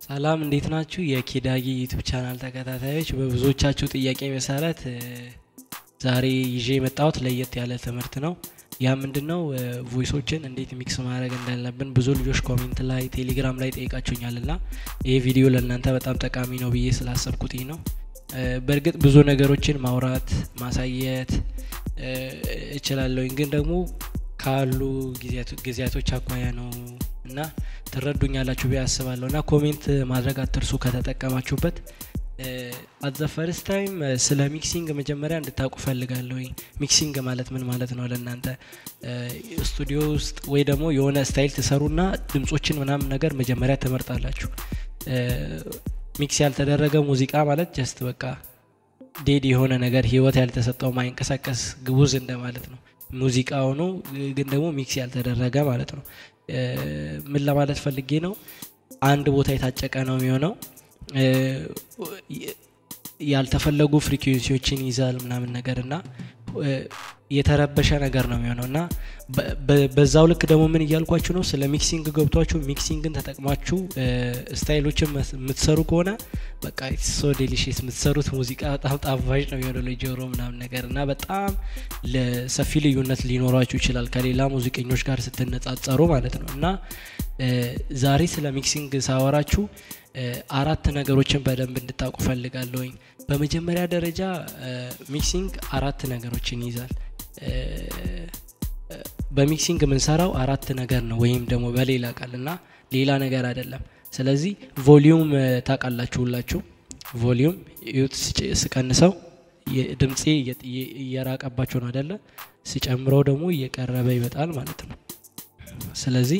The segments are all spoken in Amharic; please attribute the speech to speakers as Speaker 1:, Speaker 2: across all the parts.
Speaker 1: ሰላም እንዴት ናችሁ? የኪዳጊ ዩቱብ ቻናል ተከታታዮች፣ በብዙዎቻችሁ ጥያቄ መሰረት ዛሬ ይዤ የመጣሁት ለየት ያለ ትምህርት ነው። ያ ምንድን ነው? ቮይሶችን እንዴት ሚክስ ማድረግ እንዳለብን ብዙ ልጆች ኮሜንት ላይ፣ ቴሌግራም ላይ ጠይቃችሁኛል እና ይህ ቪዲዮ ለእናንተ በጣም ጠቃሚ ነው ብዬ ስላሰብኩት ነው። በእርግጥ ብዙ ነገሮችን ማውራት ማሳየት እችላለሁኝ፣ ግን ደግሞ ካሉ ጊዜያቶች አኳያ ነው እና ትረዱኛላችሁ ብዬ አስባለሁ እና ኮሜንት ማድረግ አትርሱ ከተጠቀማችሁበት። አዘ ፈርስት ታይም ስለ ሚክሲንግ መጀመሪያ እንድታውቁ ፈልጋለሁ። ሚክሲንግ ማለት ምን ማለት ነው ለእናንተ? ስቱዲዮ ውስጥ ወይ ደግሞ የሆነ ስታይል ትሰሩና ድምጾችን ምናምን ነገር መጀመሪያ ትመርጣላችሁ። ሚክስ ያልተደረገ ሙዚቃ ማለት ጀስት በቃ ዴድ የሆነ ነገር ህይወት ያልተሰጠው ማይንቀሳቀስ ግቡዝ እንደማለት ነው። ሙዚቃ ሆኖ ግን ደግሞ ሚክስ ያልተደረገ ማለት ነው። ምን ለማለት ፈልጌ ነው? አንድ ቦታ የታጨቀ ነው የሚሆነው ያልተፈለጉ ፍሪኩዌንሲዎችን ይዛል ምናምን ነገር እና የተረበሸ ነገር ነው የሚሆነው እና በዛው ልክ ደግሞ ምን እያልኳችሁ ነው? ስለ ሚክሲንግ ገብቷችሁ ሚክሲንግን ተጠቅማችሁ ስታይሎችን የምትሰሩ ከሆነ በቃ ሶ ዴሊሽስ የምትሰሩት ሙዚቃ በጣም ጣፋጭ ነው የሚሆነው ለጆሮ ምናምን ነገር እና በጣም ለሰፊ ልዩነት ሊኖራችሁ ይችላል ከሌላ ሙዚቀኞች ጋር ስትነጻጸሩ ማለት ነው እና ዛሬ ስለ ሚክሲንግ ሳወራችሁ አራት ነገሮችን በደንብ እንድታውቁ ፈልጋለሁኝ። በመጀመሪያ ደረጃ ሚክሲንግ አራት ነገሮችን ይይዛል። በሚክሲንግ የምንሰራው አራት ነገር ነው ወይም ደግሞ በሌላ ቃል እና ሌላ ነገር አይደለም። ስለዚህ ቮሊዩም ታውቃላችሁ ሁላችሁ። ቮሊዩም ዩት ስቀንሰው ድምፄ እየራቀባቸው ነው አይደለ? ሲጨምረው ደግሞ እየቀረበ ይመጣል ማለት ነው። ስለዚህ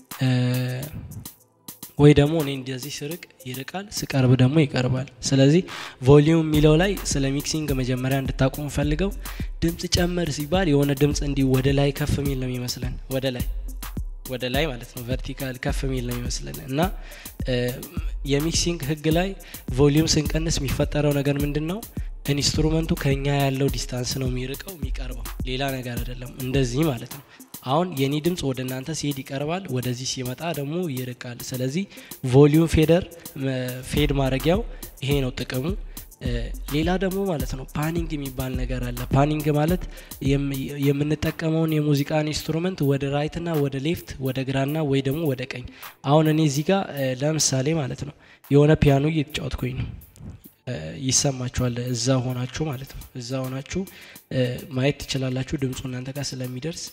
Speaker 1: ወይ ደግሞ እኔ እንደዚህ ስርቅ ይርቃል፣ ስቀርብ ደግሞ ይቀርባል። ስለዚህ ቮሊዩም የሚለው ላይ ስለ ሚክሲንግ መጀመሪያ እንድታውቁ ፈልገው ድምፅ ጨመር ሲባል የሆነ ድምፅ እንዲህ ወደ ላይ ከፍ የሚል ነው የሚመስለን፣ ወደ ላይ ወደ ላይ ማለት ነው፣ ቨርቲካል ከፍ የሚል ነው የሚመስለን እና የሚክሲንግ ህግ ላይ ቮሊዩም ስንቀንስ የሚፈጠረው ነገር ምንድን ነው? ኢንስትሩመንቱ ከኛ ያለው ዲስታንስ ነው የሚርቀው የሚቀርበው፣ ሌላ ነገር አይደለም። እንደዚህ ማለት ነው። አሁን የኔ ድምፅ ወደ እናንተ ሲሄድ ይቀርባል፣ ወደዚህ ሲመጣ ደግሞ ይርቃል። ስለዚህ ቮሊዩም ፌደር ፌድ ማድረጊያው ይሄ ነው ጥቅሙ። ሌላ ደግሞ ማለት ነው ፓኒንግ የሚባል ነገር አለ። ፓኒንግ ማለት የምንጠቀመውን የሙዚቃን ኢንስትሩመንት ወደ ራይትና ወደ ሌፍት፣ ወደ ግራና ወይ ደግሞ ወደ ቀኝ። አሁን እኔ እዚህ ጋር ለምሳሌ ማለት ነው የሆነ ፒያኖ እየተጫወትኩኝ ነው ይሰማችኋል። እዛ ሆናችሁ ማለት ነው እዛ ሆናችሁ ማየት ትችላላችሁ ድምፁ እናንተ ጋር ስለሚደርስ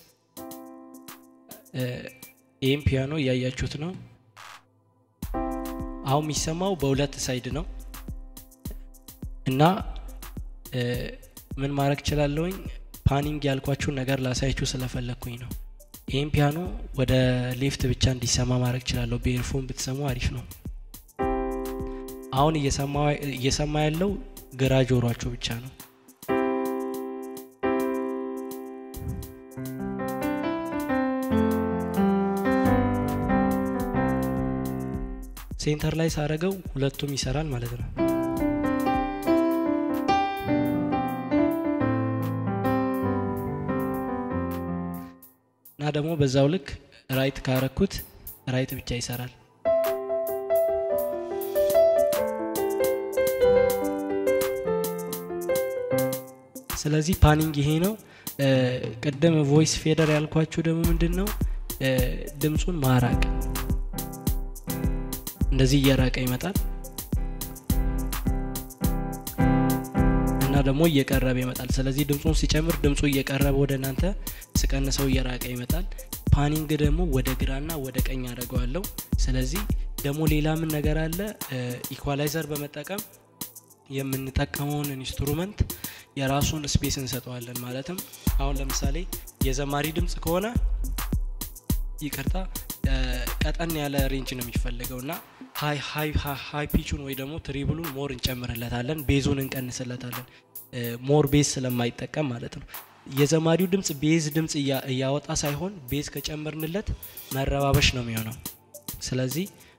Speaker 1: ይህም ፒያኖ እያያችሁት ነው። አሁን የሚሰማው በሁለት ሳይድ ነው እና ምን ማድረግ እችላለሁኝ? ፓኒንግ ያልኳችሁን ነገር ላሳያችሁ ስለፈለግኩኝ ነው። ይህም ፒያኖ ወደ ሌፍት ብቻ እንዲሰማ ማድረግ እችላለሁ። በኤርፎን ብትሰሙ አሪፍ ነው። አሁን እየሰማ ያለው ግራ ጆሯችሁ ብቻ ነው። ሴንተር ላይ ሳረገው ሁለቱም ይሰራል ማለት ነው። እና ደግሞ በዛው ልክ ራይት ካረኩት ራይት ብቻ ይሰራል። ስለዚህ ፓኒንግ ይሄ ነው። ቅድም ቮይስ ፌደር ያልኳችሁ ደግሞ ምንድን ነው? ድምፁን ማራቅ እንደዚህ እየራቀ ይመጣል እና ደግሞ እየቀረበ ይመጣል። ስለዚህ ድምፁን ሲጨምር ድምፁ እየቀረበ ወደ እናንተ፣ ስቀንሰው እየራቀ ይመጣል። ፓኒንግ ደግሞ ወደ ግራና ወደ ቀኝ አድርገዋለሁ። ስለዚህ ደግሞ ሌላ ምን ነገር አለ? ኢኳላይዘር በመጠቀም የምንጠቀመውን ኢንስትሩመንት የራሱን ስፔስ እንሰጠዋለን። ማለትም አሁን ለምሳሌ የዘማሪ ድምፅ ከሆነ ይቅርታ ቀጠን ያለ ሬንጅ ነው የሚፈልገው እና ሀይ ፒቹን ወይ ደግሞ ትሪብሉን ሞር እንጨምርለታለን፣ ቤዙን እንቀንስለታለን። ሞር ቤዝ ስለማይጠቀም ማለት ነው። የዘማሪው ድምፅ ቤዝ ድምፅ እያወጣ ሳይሆን ቤዝ ከጨመርንለት መረባበሽ ነው የሚሆነው። ስለዚህ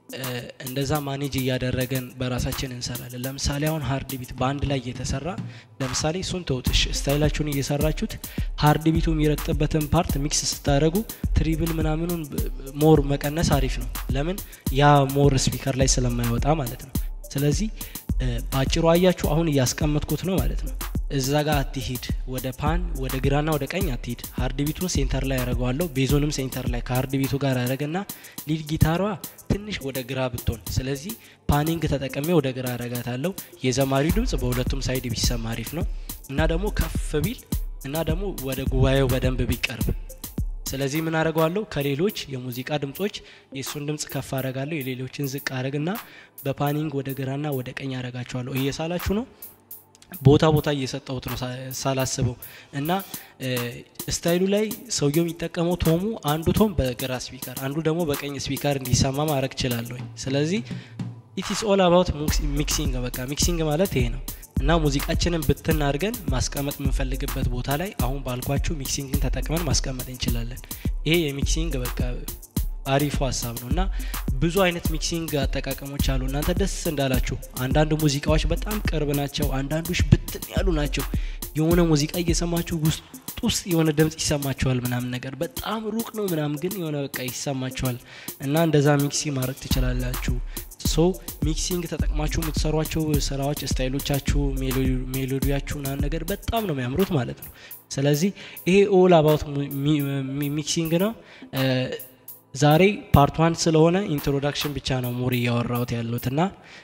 Speaker 1: እንደዛ ማኔጅ እያደረገን በራሳችን እንሰራለን። ለምሳሌ አሁን ሀርድ ቢት በአንድ ላይ እየተሰራ ለምሳሌ እሱን ተውትሽ ስታይላችሁን እየሰራችሁት ሀርድ ቢቱ የሚረግጥበትን ፓርት ሚክስ ስታደረጉ ትሪብል ምናምኑን ሞር መቀነስ አሪፍ ነው። ለምን ያ ሞር ስፒከር ላይ ስለማይወጣ ማለት ነው። ስለዚህ በአጭሩ አያችሁ አሁን እያስቀመጥኩት ነው ማለት ነው። እዛ ጋር አትሂድ፣ ወደ ፓን ወደ ግራና ወደ ቀኝ አትሂድ። ሀርድ ቢቱን ሴንተር ላይ ያደረገዋለሁ፣ ቤዞንም ሴንተር ላይ ከሀርድ ቢቱ ጋር ያደረገና ሊድ ጊታሯ ትንሽ ወደ ግራ ብትሆን፣ ስለዚህ ፓኒንግ ተጠቅሜ ወደ ግራ ያረጋታለሁ። የዘማሪው ድምጽ በሁለቱም ሳይድ ቢሰማ አሪፍ ነው እና ደግሞ ከፍ ቢል እና ደግሞ ወደ ጉባኤው በደንብ ቢቀርብ ስለዚህ ምን አደርገዋለሁ ከሌሎች የሙዚቃ ድምጾች የእሱን ድምጽ ከፍ አረጋለሁ የሌሎችን ዝቅ አረግና በፓኒንግ ወደ ግራና ወደ ቀኝ አረጋቸዋለሁ እየሳላችሁ ነው ቦታ ቦታ እየሰጠሁት ነው ሳላስበው እና ስታይሉ ላይ ሰውየው የሚጠቀመው ቶሙ አንዱ ቶም በግራ ስፒከር አንዱ ደግሞ በቀኝ ስፒከር እንዲሰማ ማድረግ ችላለሁኝ ስለዚህ ኢትስ ኦል አባውት ሚክሲንግ በቃ ሚክሲንግ ማለት ይሄ ነው እና ሙዚቃችንን ብትን አድርገን ማስቀመጥ የምንፈልግበት ቦታ ላይ አሁን ባልኳችሁ ሚክሲንግን ተጠቅመን ማስቀመጥ እንችላለን ይሄ የሚክሲንግ በቃ አሪፉ ሀሳብ ነው እና ብዙ አይነት ሚክሲንግ አጠቃቀሞች አሉ እናንተ ደስ እንዳላችሁ አንዳንድ ሙዚቃዎች በጣም ቅርብ ናቸው አንዳንዶች ብትን ያሉ ናቸው የሆነ ሙዚቃ እየሰማችሁ ውስጥ ውስጥ የሆነ ድምጽ ይሰማችኋል ምናምን ነገር በጣም ሩቅ ነው ምናምን ግን የሆነ በቃ ይሰማችኋል እና እንደዛ ሚክሲንግ ማድረግ ትችላላችሁ ሶ ሚክሲንግ ተጠቅማችሁ የምትሰሯቸው ስራዎች ስታይሎቻችሁ ሜሎዲያችሁ ናን ነገር በጣም ነው የሚያምሩት ማለት ነው ስለዚህ ይሄ ኦል አባውት ሚክሲንግ ነው ዛሬ ፓርት ዋን ስለሆነ ኢንትሮዳክሽን ብቻ ነው ሞር እያወራሁት ያሉት እና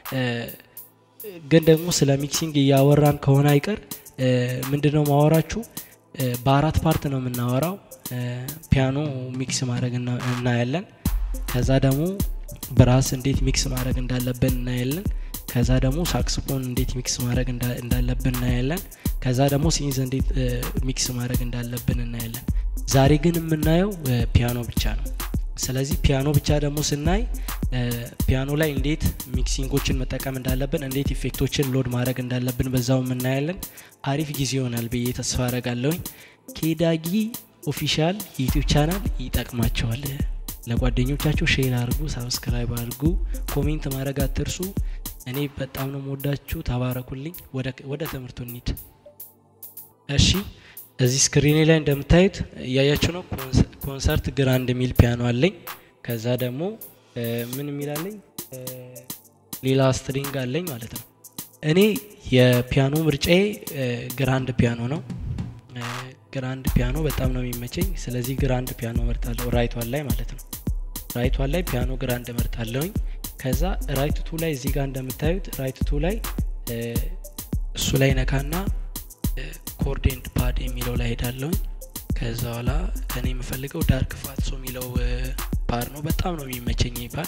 Speaker 1: ግን ደግሞ ስለ ሚክሲንግ እያወራን ከሆነ አይቀር ምንድነው ማወራችሁ በአራት ፓርት ነው የምናወራው ፒያኖ ሚክስ ማድረግ እናያለን ከዛ ደግሞ ብራስ እንዴት ሚክስ ማድረግ እንዳለብን እናያለን ከዛ ደግሞ ሳክስፎን እንዴት ሚክስ ማድረግ እንዳለብን እናያለን ከዛ ደግሞ ሲንዝ እንዴት ሚክስ ማድረግ እንዳለብን እናያለን ዛሬ ግን የምናየው ፒያኖ ብቻ ነው ስለዚህ ፒያኖ ብቻ ደግሞ ስናይ ፒያኖ ላይ እንዴት ሚክሲንጎችን መጠቀም እንዳለብን እንዴት ኢፌክቶችን ሎድ ማድረግ እንዳለብን በዛው የምናያለን አሪፍ ጊዜ ይሆናል ብዬ ተስፋ አረጋለሁኝ ኬዳጊ ኦፊሻል ዩቲዩብ ቻናል ይጠቅማቸዋል ለጓደኞቻቸው ሼር አድርጉ ሳብስክራይብ አድርጉ ኮሜንት ማድረግ አትርሱ እኔ በጣም ነው መወዳችሁ ተባረኩልኝ ወደ ትምህርቱ እንሂድ እሺ እዚህ ስክሪኔ ላይ እንደምታዩት እያያችሁ ነው ኮንሰርት ግራንድ የሚል ፒያኖ አለኝ ከዛ ደግሞ ምን የሚላለኝ ሌላ ስትሪንግ አለኝ ማለት ነው እኔ የፒያኖ ምርጫዬ ግራንድ ፒያኖ ነው ግራንድ ፒያኖ በጣም ነው የሚመቸኝ ስለዚህ ግራንድ ፒያኖ መርጣለሁ ራይቷን ላይ ማለት ነው ራይቷን ላይ ፒያኖ ግራንድ መርጣለሁኝ ከዛ ራይት ቱ ላይ እዚህ ጋር እንደምታዩት ራይት ቱ ላይ እሱ ላይ ነካና ኮርድ ኤንድ ፓድ የሚለው ላይ ሄዳለሁኝ ከዛ በኋላ ከኔ የምፈልገው ዳርክ ፋትሶ የሚለው ፓድ ነው በጣም ነው የሚመቸኝ ፓድ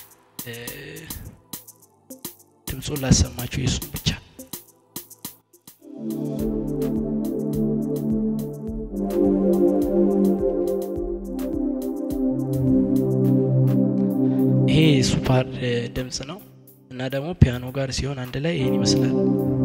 Speaker 1: ድምፁን ላሰማችሁ የሱን ብቻ ይሄ ሱፓር ድምፅ ነው እና ደግሞ ፒያኖ ጋር ሲሆን አንድ ላይ ይህን ይመስላል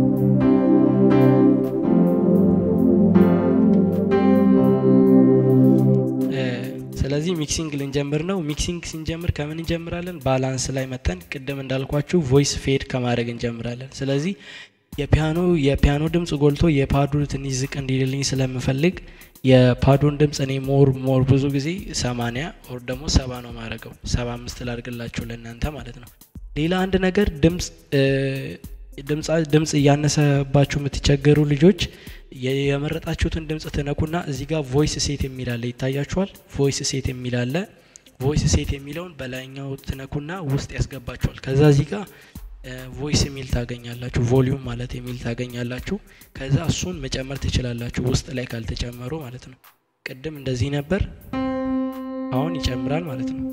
Speaker 1: ስለዚህ ሚክሲንግ ልንጀምር ነው ሚክሲንግ ስንጀምር ከምን እንጀምራለን ባላንስ ላይ መጠን ቅድም እንዳልኳችሁ ቮይስ ፌድ ከማድረግ እንጀምራለን ስለዚህ የፒያኖ የፒያኖ ድምፅ ጎልቶ የፓዱ ትንሽ ዝቅ እንዲልልኝ ስለምፈልግ የፓዱን ድምፅ እኔ ሞር ሞር ብዙ ጊዜ ሰማኒያ ኦር ደግሞ ሰባ ነው ማድረገው ሰባ አምስት ላድርግላችሁ ለእናንተ ማለት ነው ሌላ አንድ ነገር ድምፅ ድምፅ እያነሰባችሁ የምትቸገሩ ልጆች የመረጣችሁትን ድምፅ ትነኩና እዚህ ጋር ቮይስ ሴት የሚላለ ይታያችኋል ቮይስ ሴት የሚላለ ቮይስ ሴት የሚለውን በላይኛው ትነኩና ውስጥ ያስገባችኋል ከዛ እዚህ ጋር ቮይስ የሚል ታገኛላችሁ ቮሊዩም ማለት የሚል ታገኛላችሁ ከዛ እሱን መጨመር ትችላላችሁ ውስጥ ላይ ካልተጨመሩ ማለት ነው ቅድም እንደዚህ ነበር አሁን ይጨምራል ማለት ነው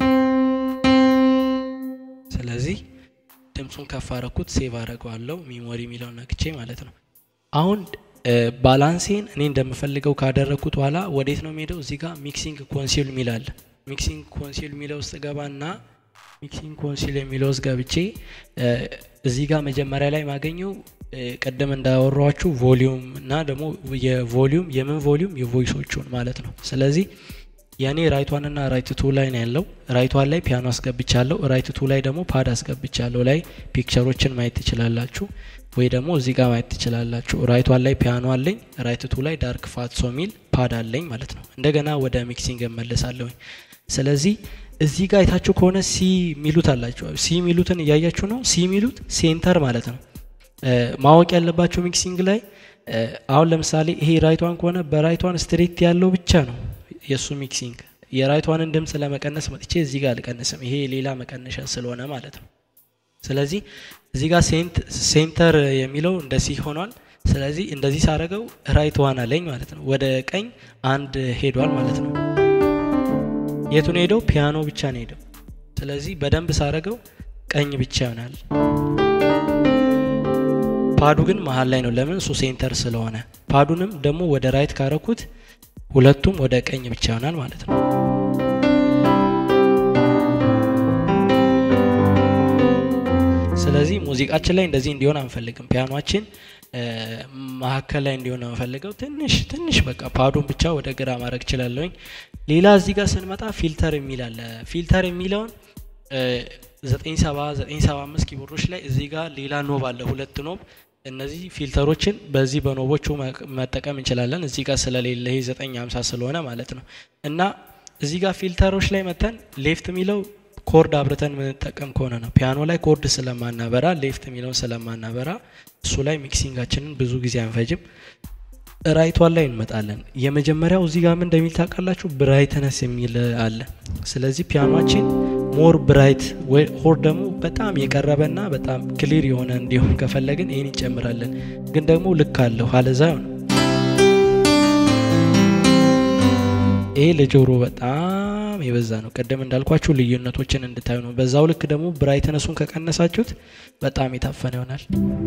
Speaker 1: ስለዚህ ድምፁን ከፍ አረኩት ሴቭ አረገዋለሁ ሚሞሪ የሚለው ነክቼ ማለት ነው አሁን ባላንሴን እኔ እንደምፈልገው ካደረግኩት በኋላ ወዴት ነው የሚሄደው እዚህ ጋር ሚክሲንግ ኮንሲል ሚላል ሚክሲንግ ኮንሲል የሚለው ውስጥ ገባና ሚክሲንግ ኮንሲል የሚለው ውስጥ ገብቼ እዚህ ጋር መጀመሪያ ላይ ማገኘው ቅድም እንዳወሯችሁ ቮሊዩም እና ደግሞ የቮሊዩም የምን ቮሊዩም የቮይሶቹን ማለት ነው ስለዚህ የእኔ ራይቷንና ራይት ቱ ላይ ነው ያለው። ራይቷን ላይ ፒያኖ አስገብቻለሁ። ራይት ቱ ላይ ደግሞ ፓድ አስገብቻለሁ። ላይ ፒክቸሮችን ማየት ትችላላችሁ፣ ወይ ደግሞ እዚህ ጋር ማየት ትችላላችሁ። ራይቷን ላይ ፒያኖ አለኝ፣ ራይት ቱ ላይ ዳርክ ፋትሶ ሚል ፓድ አለኝ ማለት ነው። እንደገና ወደ ሚክሲንግ እመለሳለሁኝ። ስለዚህ እዚህ ጋር አይታችሁ ከሆነ ሲ ሚሉት አላችሁ። ሲ ሚሉትን እያያችሁ ነው። ሲ ሚሉት ሴንተር ማለት ነው። ማወቅ ያለባቸው ሚክሲንግ ላይ አሁን ለምሳሌ ይሄ ራይቷን ከሆነ በራይቷን ስትሬት ያለው ብቻ ነው የእሱ ሚክሲንግ። የራይቷንን ድምፅ ለመቀነስ መጥቼ እዚህ ጋር አልቀንስም። ይሄ ሌላ መቀነሻ ስለሆነ ማለት ነው። ስለዚህ እዚህ ጋር ሴንተር የሚለው እንደ ሲ ሆኗል። ስለዚህ እንደዚህ ሳረገው ራይት ዋን አለኝ ማለት ነው። ወደ ቀኝ አንድ ሄዷል ማለት ነው። የቱን ሄደው? ፒያኖ ብቻ ነው ሄደው። ስለዚህ በደንብ ሳረገው ቀኝ ብቻ ይሆናል። ፓዱ ግን መሀል ላይ ነው። ለምን? እሱ ሴንተር ስለሆነ። ፓዱንም ደግሞ ወደ ራይት ካረኩት ሁለቱም ወደ ቀኝ ብቻ ይሆናል ማለት ነው። ስለዚህ ሙዚቃችን ላይ እንደዚህ እንዲሆን አንፈልግም። ፒያኗችን መካከል ላይ እንዲሆን ነው የምፈልገው። ትንሽ ትንሽ በቃ ፓዱን ብቻ ወደ ግራ ማድረግ እችላለሁኝ። ሌላ እዚህ ጋር ስንመጣ ፊልተር የሚል አለ። ፊልተር የሚለውን ዘጠኝ ሰባ ዘጠኝ ሰባ አምስት ኪቦርዶች ላይ እዚህ ጋር ሌላ ኖብ አለ፣ ሁለት ኖብ እነዚህ ፊልተሮችን በዚህ በኖቦቹ መጠቀም እንችላለን። እዚህ ጋር ስለሌለ ይሄ ዘጠኝ ሀምሳ ስለሆነ ማለት ነው። እና እዚህ ጋር ፊልተሮች ላይ መተን ሌፍት የሚለው ኮርድ አብርተን የምንጠቀም ከሆነ ነው። ፒያኖ ላይ ኮርድ ስለማናበራ ሌፍት የሚለውን ስለማናበራ እሱ ላይ ሚክሲንጋችንን ብዙ ጊዜ አንፈጅም። ራይቷን ላይ እንመጣለን። የመጀመሪያው እዚህ ጋር ምን እንደሚል ታውቃላችሁ? ብራይትነስ የሚል አለ። ስለዚህ ፒያኗችን ሞር ብራይት ሆር ደግሞ በጣም የቀረበና በጣም ክሊር የሆነ እንዲሆን ከፈለግን ይህን እንጨምራለን። ግን ደግሞ ልክ አለሁ አለዛ ነው። ይሄ ለጆሮ በጣም የበዛ ነው። ቅድም እንዳልኳችሁ ልዩነቶችን እንድታዩ ነው። በዛው ልክ ደግሞ ብራይትነሱን ከቀነሳችሁት በጣም የታፈነ ይሆናል።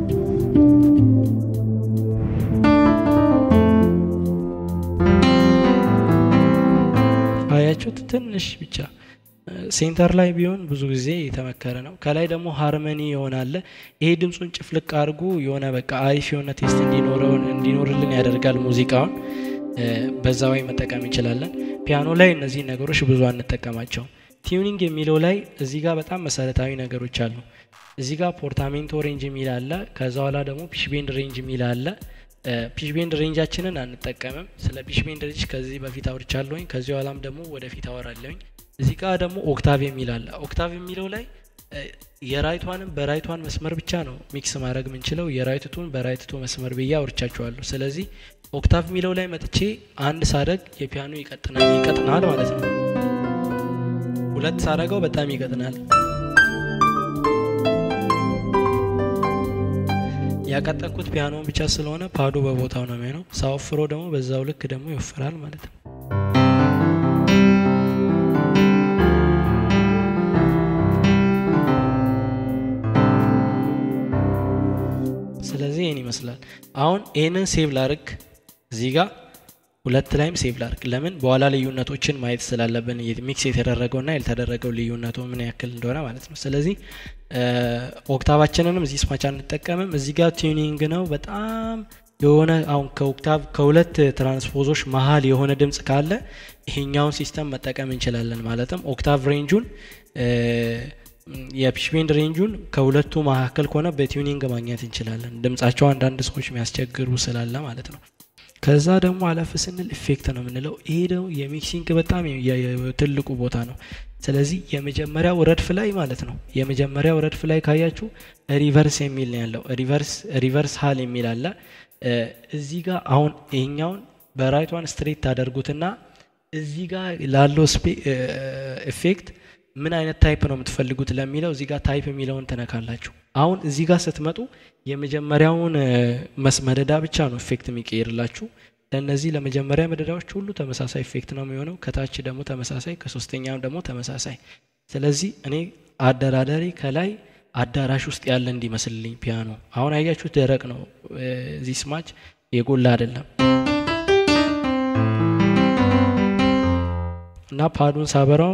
Speaker 1: አያችሁት? ትንሽ ብቻ ሴንተር ላይ ቢሆን ብዙ ጊዜ የተመከረ ነው። ከላይ ደግሞ ሃርመኒ ይሆናል። ይሄ ድምፁን ጭፍልቅ አድርጎ የሆነ በቃ አሪፍ የሆነ ቴስት እንዲኖርልን ያደርጋል ሙዚቃውን። በዛ ወይ መጠቀም እንችላለን። ፒያኖ ላይ እነዚህ ነገሮች ብዙ አንጠቀማቸውም። ቲዩኒንግ የሚለው ላይ እዚህ ጋር በጣም መሰረታዊ ነገሮች አሉ። እዚህ ጋር ፖርታሜንቶ ሬንጅ የሚል አለ። ከዛ በኋላ ደግሞ ፒሽቤንድ ሬንጅ የሚል አለ። ፒሽቤንድ ሬንጃችንን አንጠቀምም። ስለ ፒሽቤንድ ሬንጅ ከዚህ በፊት አውርቻለሁኝ። ከዚህ በኋላም ደግሞ ወደፊት አወራለሁኝ። እዚህ ጋር ደግሞ ኦክታቭ የሚል አለ። ኦክታቭ የሚለው ላይ የራይቷንም በራይቷን መስመር ብቻ ነው ሚክስ ማድረግ የምንችለው። የራይትቱን በራይትቱ መስመር ብዬ አውርቻችኋለሁ። ስለዚህ ኦክታቭ የሚለው ላይ መጥቼ አንድ ሳደግ የፒያኖ ይቀጥናል ይቀጥናል ማለት ነው። ሁለት ሳደገው በጣም ይቀጥናል። ያቀጠንኩት ፒያኖን ብቻ ስለሆነ ፓዱ በቦታው ነው የሚሆነው። ሳወፍሮ ደግሞ በዛው ልክ ደግሞ ይወፍራል ማለት ነው። ስለዚህ ይህን ይመስላል። አሁን ይህንን ሴቭ ላርግ እዚህ ጋር ሁለት ላይም ሴቭ ላርግ። ለምን በኋላ ልዩነቶችን ማየት ስላለብን ሚክስ የተደረገውና ያልተደረገው ልዩነቱ ምን ያክል እንደሆነ ማለት ነው። ስለዚህ ኦክታቫችንንም እዚህ ስማች አንጠቀምም። እዚህ ጋር ቲዩኒንግ ነው በጣም የሆነ አሁን ከኦክታቭ ከሁለት ትራንስፖዞች መሀል የሆነ ድምፅ ካለ ይሄኛውን ሲስተም መጠቀም እንችላለን። ማለትም ኦክታቭ ሬንጁን የፒሽቤንድ ሬንጁን ከሁለቱ መካከል ከሆነ በቲዩኒንግ ማግኘት እንችላለን። ድምጻቸው አንዳንድ ሰዎች የሚያስቸግሩ ስላለ ማለት ነው። ከዛ ደግሞ አለፍ ስንል ኢፌክት ነው የምንለው። ይሄ ደግሞ የሚክሲንግ በጣም ትልቁ ቦታ ነው። ስለዚህ የመጀመሪያው ረድፍ ላይ ማለት ነው የመጀመሪያው ረድፍ ላይ ካያችሁ ሪቨርስ የሚል ነው ያለው። ሪቨርስ ሪቨርስ ሀል የሚል አለ። እዚህ ጋር አሁን ይሄኛውን በራይቷን ስትሬት ታደርጉትና እዚህ ጋር ላለው ኢፌክት ምን አይነት ታይፕ ነው የምትፈልጉት ለሚለው እዚህ ጋር ታይፕ የሚለውን ትነካላችሁ። አሁን እዚህ ጋር ስትመጡ የመጀመሪያውን መስመደዳ ብቻ ነው ኢፌክት የሚቀይርላችሁ። ለእነዚህ ለመጀመሪያ መደዳዎች ሁሉ ተመሳሳይ ኢፌክት ነው የሚሆነው። ከታች ደግሞ ተመሳሳይ፣ ከሶስተኛም ደግሞ ተመሳሳይ። ስለዚህ እኔ አደራዳሪ ከላይ አዳራሽ ውስጥ ያለ እንዲመስልልኝ ፒያኖ አሁን አያችሁት፣ ደረቅ ነው። እዚህ ስማች የጎላ አይደለም እና ፓዱን ሳበራው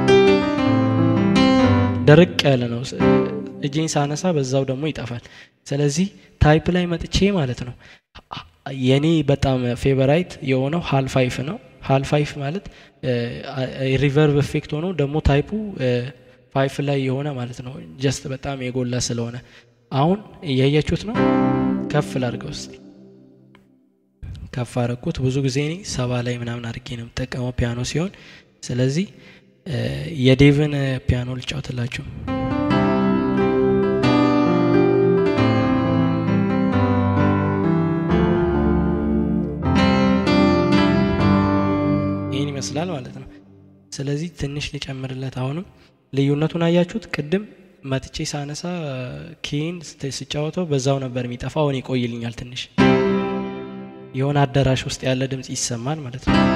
Speaker 1: ደረቅ ያለ ነው። እጄን ሳነሳ በዛው ደግሞ ይጠፋል። ስለዚህ ታይፕ ላይ መጥቼ ማለት ነው የኔ በጣም ፌቨራይት የሆነው ሀል ፋይፍ ነው። ሀል ፋይፍ ማለት ሪቨርብ ኤፌክት ሆኖ ደግሞ ታይፑ ፋይፍ ላይ የሆነ ማለት ነው። ጀስት በጣም የጎላ ስለሆነ አሁን እያያችሁት ነው። ከፍ ላድርገው እስቲ ከፍ አረኩት። ብዙ ጊዜ እኔ ሰባ ላይ ምናምን አድርጌ ነው የምጠቀመው ፒያኖ ሲሆን፣ ስለዚህ የዴቭን ፒያኖ ልጫወትላችሁ። ይህን ይመስላል ማለት ነው። ስለዚህ ትንሽ ሊጨምርለት አሁንም ልዩነቱን አያችሁት? ቅድም መትቼ ሳነሳ ኬን ስጫወተው በዛው ነበር የሚጠፋ። አሁን ይቆይልኛል ትንሽ የሆነ አዳራሽ ውስጥ ያለ ድምፅ ይሰማል ማለት ነው።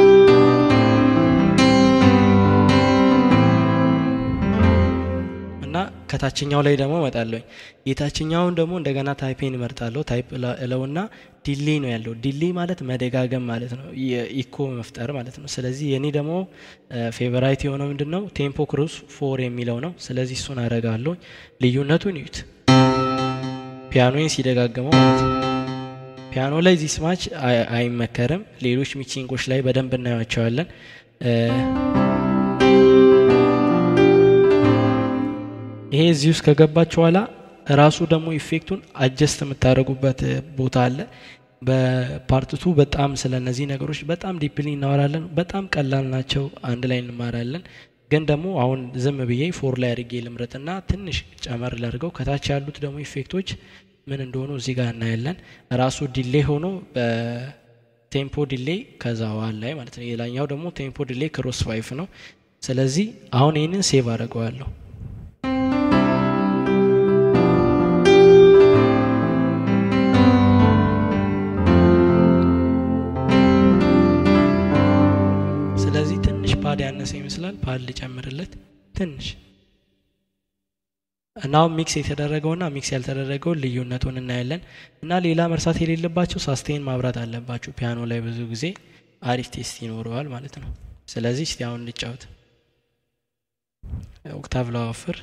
Speaker 1: እና ከታችኛው ላይ ደግሞ እመጣለሁኝ። የታችኛውን ደግሞ እንደገና ታይፔን እመርጣለሁ። ታይፕ እለውና ዲሌ ነው ያለው። ዲሌ ማለት መደጋገም ማለት ነው፣ የኢኮ መፍጠር ማለት ነው። ስለዚህ የኔ ደግሞ ፌቨራይት የሆነው ምንድን ነው ቴምፖ ክሩዝ ፎር የሚለው ነው። ስለዚህ እሱን አረጋለሁ። ልዩነቱን እዩት፣ ፒያኖን ሲደጋግመው ማለት ነው። ፒያኖ ላይ ዚህ ስማች አይመከርም። ሌሎች ሚክሲንጎች ላይ በደንብ እናያቸዋለን። ይሄ እዚህ ውስጥ ከገባች በኋላ ራሱ ደግሞ ኢፌክቱን አጀስት የምታደርጉበት ቦታ አለ። በፓርትቱ በጣም ስለ እነዚህ ነገሮች በጣም ዲፕሊ እናወራለን። በጣም ቀላል ናቸው። አንድ ላይ እንማራለን። ግን ደግሞ አሁን ዝም ብዬ ፎር ላይ አድርጌ ልምረጥና ትንሽ ጨመር ላድርገው። ከታች ያሉት ደግሞ ኢፌክቶች ምን እንደሆኑ እዚህ ጋር እናያለን። ራሱ ዲሌ ሆኖ በቴምፖ ዲሌ ከዛ ዋል ላይ ማለት ነው። ሌላኛው ደግሞ ቴምፖ ዲሌ ክሮስ ፋይፍ ነው። ስለዚህ አሁን ይህንን ሴቭ አድርገዋለሁ። ስለዚህ ትንሽ ፓድ ያነሰ ይመስላል። ፓድ ልጨምርለት ትንሽ እና አሁን ሚክስ የተደረገውና ሚክስ ያልተደረገውን ልዩነቱን እናያለን። እና ሌላ መርሳት የሌለባቸው ሳስቴን ማብራት አለባችሁ። ፒያኖ ላይ ብዙ ጊዜ አሪፍ ቴስት ይኖረዋል ማለት ነው። ስለዚህ እስቲ አሁን እንጫወት። ኦክታቭ ላወፍር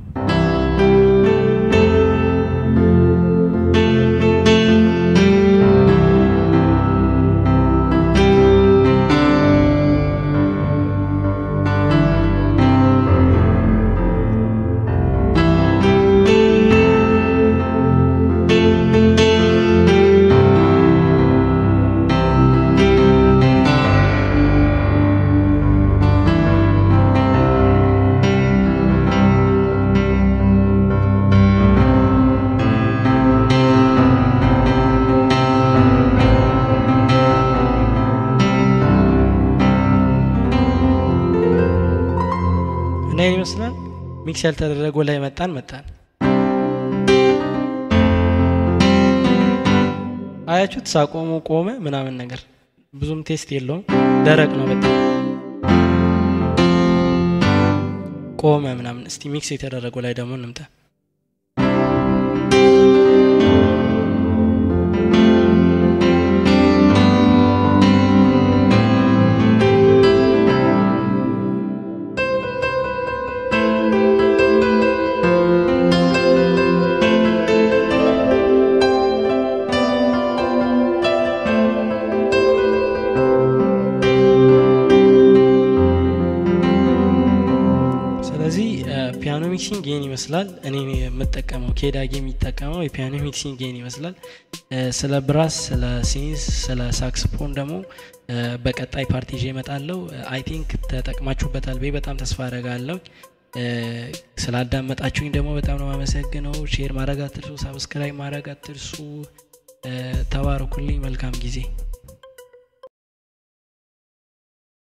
Speaker 1: እና ይህን ይመስላል። ሚክስ ያልተደረገው ላይ መጣን መጣን አያችሁት? ሳቆሙ ቆመ ምናምን ነገር ብዙም ቴስት የለውም። ደረቅ ነው በጣም ቆመ ምናምን። እስቲ ሚክስ የተደረገው ላይ ደግሞ እንምጣ። ስለዚህ ፒያኖ ሚክሲንግ ይህን ይመስላል። እኔ የምጠቀመው ኬዳጌ የሚጠቀመው የፒያኖ ሚክሲንግ ይህን ይመስላል። ስለ ብራስ፣ ስለ ሲንስ፣ ስለ ሳክስፎን ደግሞ በቀጣይ ፓርቲ ይዤ እመጣለሁ። አይ ቲንክ ተጠቅማችሁበታል ብዬ በጣም ተስፋ አደርጋለሁ። ስላዳመጣችሁኝ ደግሞ በጣም ነው የማመሰግነው። ሼር ማድረግ አትርሱ፣ ሳብስክራይብ ማድረግ አትርሱ። ተባረኩልኝ። መልካም ጊዜ